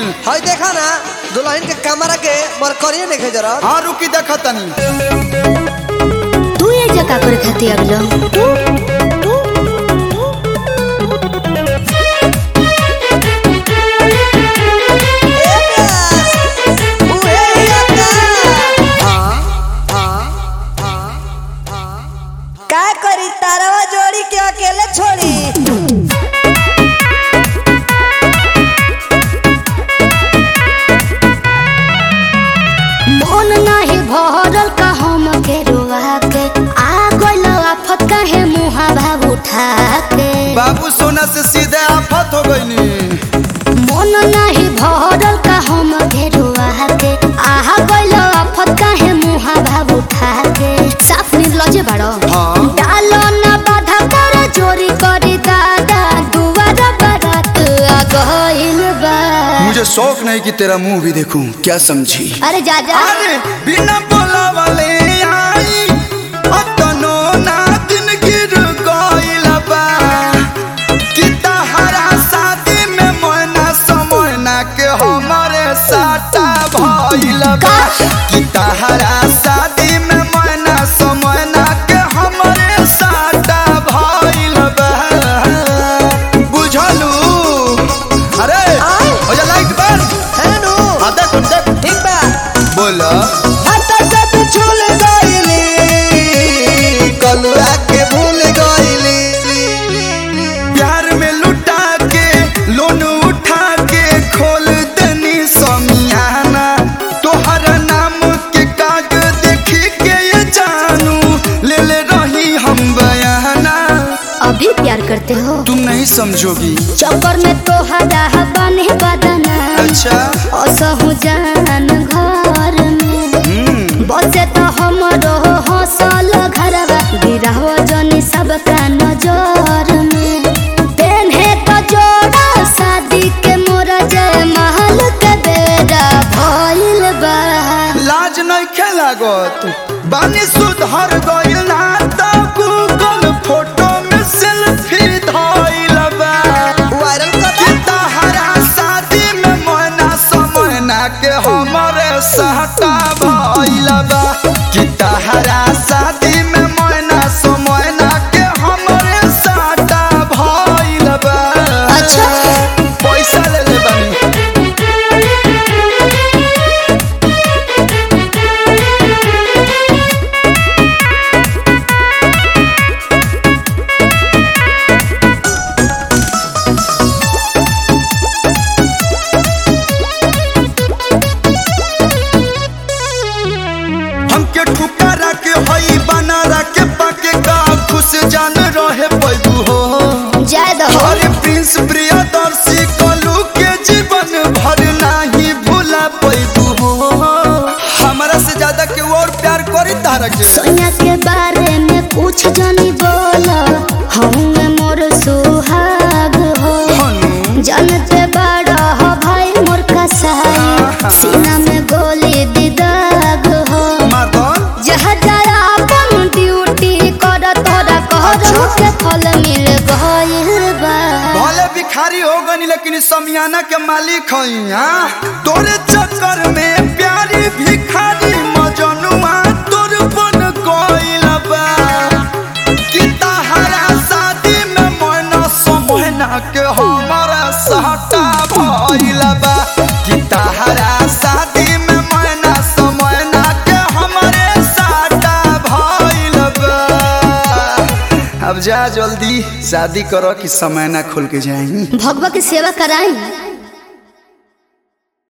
हई देखा ना दुल्हन के कमरा के मरकरिए देखे जरा हाँ रुकी देखा तनी तू ये जगह करे खाती अबलो ए प्यास, उहे हिया का। का करी तारवा जोड़ी के अकेले छोड़ी मन नाही भरल का हम के रुआ के आ गइल आफत काहे मुहा भाव उठा के बाबू सोना से सीधे आफत हो गई मन नाही भरल का हम के रुआ के आ गइल आफत काहे मुहा भाव उठा के साफ निर्लजे बाड़ो हाँ। डालो ना बाधा कर चोरी करी दादा दुआर बारात आ गइल बा मुझे शौक नहीं कि तेरा मुंह भी देखूं क्या समझी अरे जा जा अरे बिना बोला वाले आई अतनो ना दिन गिर गइल बा कि तहरा शादी में मोना समोना के हमारे साटा भइल बा कि तहरा शादी में मोना समोना के हमारे साटा भइल बा बुझलू अरे हो जा लाइट बंद है नु हाँ देख देख ठीक बा बोला हटा से तू छूल गइली कलुआ के भूल गइली प्यार में लुटा के लोन उठा के खोल देनी समियाना तोहर नाम के काग देखी के ये जानू ले ले रही हम बयाना अभी प्यार करते हो तुम नहीं समझोगी चक्कर में तो हरा बने बदना अच्छा असहु जान घर में हम्म बसे तो हमरो हसल घरवा गिरह जनी सबका नजर में पेन्हे तो जोड़ा शादी के मोर जय महल के बेरा भइल बा लाज नहीं खेलागत बानी सुधर गइल ना तो गूगल फोटो में सेल्फी धइल बा वायरल कर कि तहरा शादी में मोना समोना के हमरे सहटा भइल बा कि तहरा शादी में मोना समोना के हमरे सहटा भइल बा अच्छा। पैसा ले ले बानी हमके ठुकारा के हई बनारा के पाके का खुश जान रहे पैबू हो जय दहो अरे प्रिंस प्रियदर्शी कलू के जीवन भर नहीं भूला पैबू हो हमारा से ज्यादा के और प्यार करी तारा के सोनिया के बारे में कुछ जानी बोला हम मोर सुहाग हो हनु जानते बड़ा हो भाई मोर कसाई सीना में गोली दिदाग हो मातन जहाँ जरा अपन ड्यूटी कर तोरा कहरो के फल मिल गइल बा भले भिखारी हो गनी लेकिन समियाना के मालिक हई हाँ तोरे चक्कर में प्यारी भिखारी मजनुआ तोर बन गइल बा कि तहरा शादी में मोना समोना के हमारा सहटा भइल बा कि तहरा शादी में मोना समोना के हमारे सहटा भइल बा अब जा जल्दी शादी करो कि समय ना खुल के जाई भगवा की सेवा कराई